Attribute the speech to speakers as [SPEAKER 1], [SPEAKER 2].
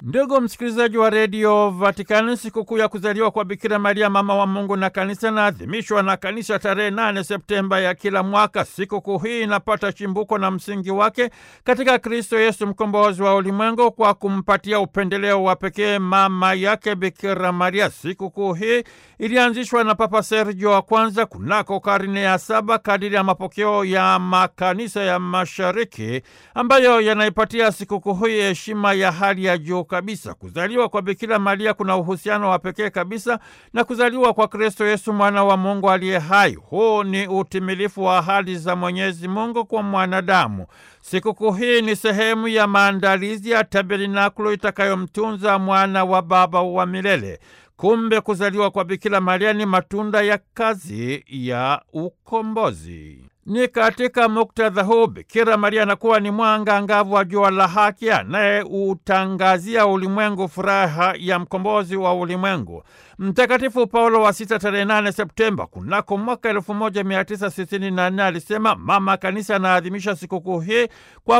[SPEAKER 1] Ndugu msikilizaji wa redio Vatikani, sikukuu ya kuzaliwa kwa Bikira Maria mama wa Mungu na kanisa inaadhimishwa na kanisa tarehe 8 Septemba ya kila mwaka. Sikukuu hii inapata chimbuko na msingi wake katika Kristo Yesu mkombozi wa ulimwengu, kwa kumpatia upendeleo wa pekee mama yake Bikira Maria. Sikukuu hii ilianzishwa na Papa Sergio wa kwanza kunako karne ya saba kadiri ya mapokeo ya makanisa ya Mashariki ambayo yanaipatia sikukuu hii heshima ya hali ya juu kabisa. Kuzaliwa kwa Bikira Maria kuna uhusiano wa pekee kabisa na kuzaliwa kwa Kristo Yesu mwana wa Mungu aliye hai. Huu ni utimilifu wa ahadi za Mwenyezi Mungu kwa mwanadamu. Sikukuu hii ni sehemu ya maandalizi ya tabernakulo itakayomtunza mwana wa Baba wa milele. Kumbe kuzaliwa kwa Bikira Maria ni matunda ya kazi ya ukombozi. Ni katika muktadha huu Bikira Maria anakuwa ni mwanga angavu wa jua la haki anayeutangazia ulimwengu furaha ya mkombozi wa ulimwengu. Mtakatifu Paulo wa Sita tarehe 8 Septemba kunako mwaka 1964 alisema mama kanisa anaadhimisha sikukuu hii kwa